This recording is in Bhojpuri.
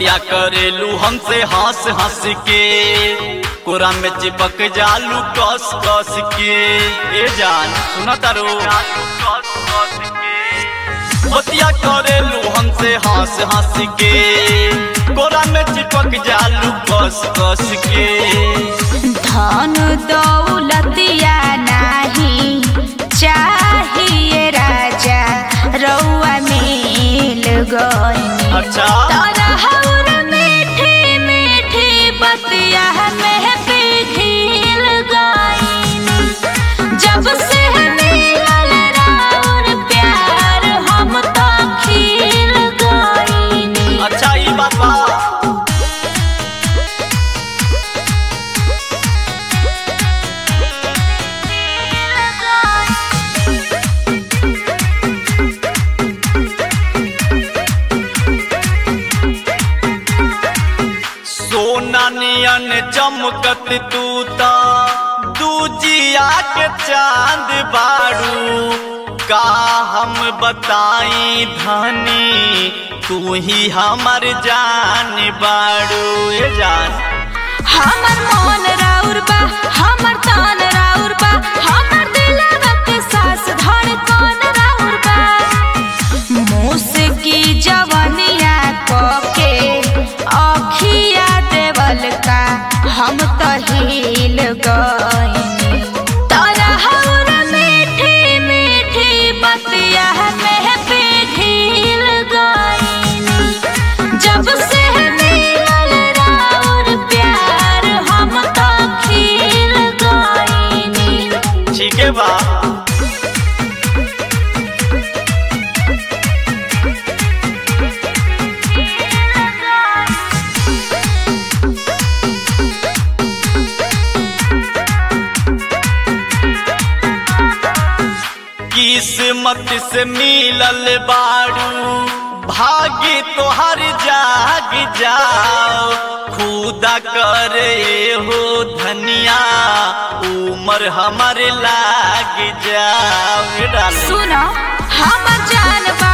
बतिया करेलू हमसे हंस हंस के कोरा में चिपक जालू कस कस के ए जान सुना तारो बतिया करेलू हमसे हंस हंस के कोरा में चिपक जालू कस कस के धन दौलतिया नाही चाहिए राजा रउआ मिल गई अच्छा तरहर मीठी मीठी बतिया में पिघिल गईनी जब से मिलल राउर प्यार हम तो खिल गईनी अच्छा ई बात बा सोना नियन चमकत तू ता दूजिया के चांद बाड़ू का हम बताई धनी तू ही हमर जान बाड़ू ए जान हमर मन राउर बा हमर तान राउर बा हमर दिलवा के सास धड़कन राउर बा मुस्की जवनिया के अखिया देवल का हम तो हिल गईनी तरहर मीठी मीठी बतिया में पिघिल गईनी जब से मिलल राउर प्यार हम तो खिल गईनी ठीक है बा किस्मत से मिलल बाड़ू भाग्य तोहर जाग जाओ खुदा करे हो धनिया उमर हमर लाग जाओ डाले सुनो हम जान बा